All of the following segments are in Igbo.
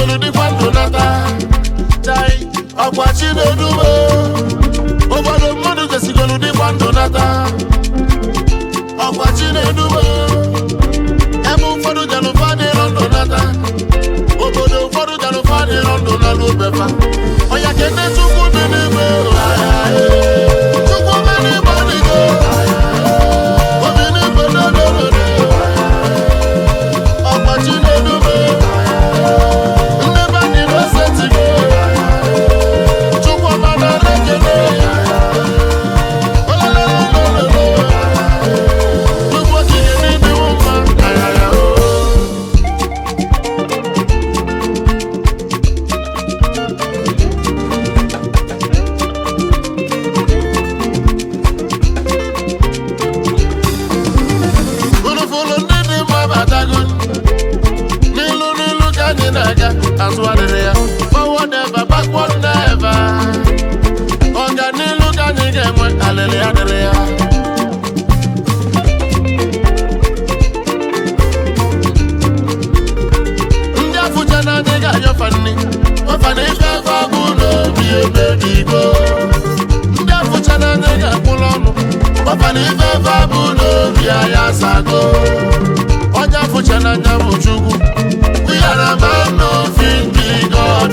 sigolu dịkwa ndụ nata chai ọkwa chinedume ụfọdụ mmadụ jesigolu dịkwa ndụ nata ọkwa chinedume ebe ụfọdụ jelụfa dịrọ ndụ nata obodo ụfọdụ jelụfa dịrọ ndụ na n'obefa ọya kene chukwu dị n'ime chukwu dị n'ime ọdịgo obi n'igwe n'ododo ọkwa chinedume ndị be anyị n'osetigo chukwu ọma nara ekele olololololo chukwu okike n'ịdịwo mma ayaya o Fụlụfụlụ ndị dị mma batago n'ilu n'ilu ka anyị na-aga azụ adịrị ya forward ever backward never ọganilu ka anyị ga-enwe alịrị adịrị ya ndị afụcha na anyị ga-anyọfa nri ọfa na ife efe abụ n'obi emebigo ndị afụcha na anyị ga-akwụrụ ọnụ ọfa na ife efe abụ n'obi anyị asago onye afụcha na anya bụ chukwu we are a man of in God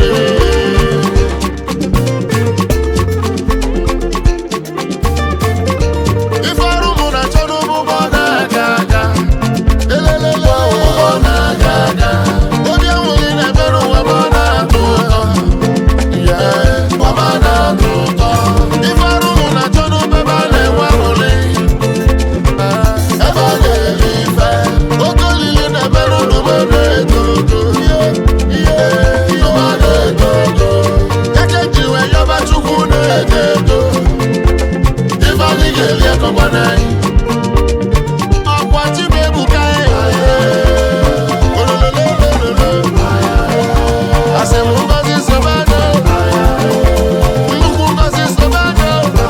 ife ọrụ mụ na-achọ n'ụgbọ na-aga aga elelele ụgbọ na-aga aga obi enweghị na-ebere ụwa ma ọ na-atọ ụtọ Yeah, ọ ma na-atọ ụtọ ife ọrụ mụ na-achọ n'ụgbọ ebe a na-enwe aṅụrị ebe ọ ga-eri ife oke olili na-emerụ n'ụgbọ na-eto ogo ihe ụgbọ na-eto ogo eke ji wee yọba chukwu na-eto eto ife anyị ga-eri ekọgba n'anyị ọkwa chibuebuka asị m ngozi sobanụ nnukwu ngozi sobanụ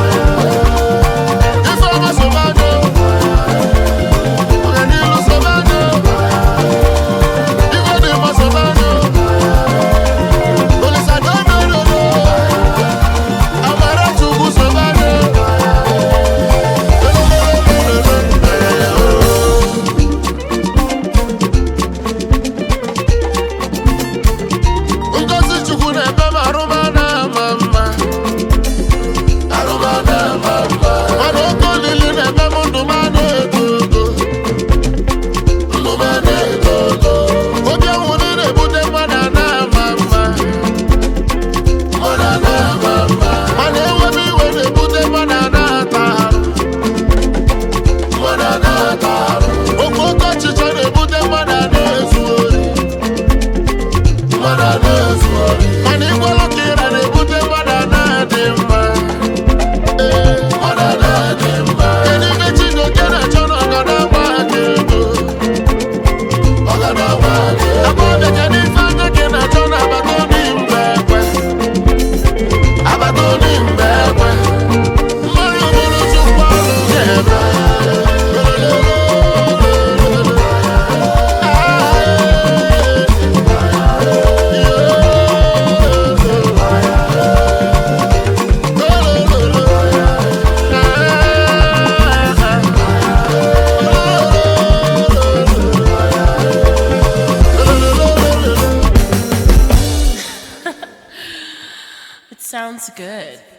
ifeọma sobanụ ọganilu sobanụ ife dị mma sobanụ olisadododoro amara chukwu sobanụ ngozi chukwu na-eme m arụma na-ama mma arụma na-ama mma mana oke olili na-eme m ndụ m na-eto ogo ndụ m na-eto ogo obi ọnwụrụ na-ebute mmadụ a na-ama mma mmadụ a na-ama mma mana enwebe iwe na-ebute mmadụ a na-ata arụ mmadụ a na-ata arụ oke oke ọchịchọ na-ebute mmadụ a na-ezu ori mmadụ a na-ezu ori mana ịgwalụ ka ịra na-ebute mmadụ a na-adị mma Ee, mmadụ a na-adị mma kedu ibe Chijioke na-achọ na ọgada agba aka ego ọgada agba aka ego agbọbịa kedu ife anya gị na-achọ na agbata obi mgbe ekwe agbata obi mgbe ekwe mmadụ bụrụ chukwu ọrụ ga-eme It sounds good.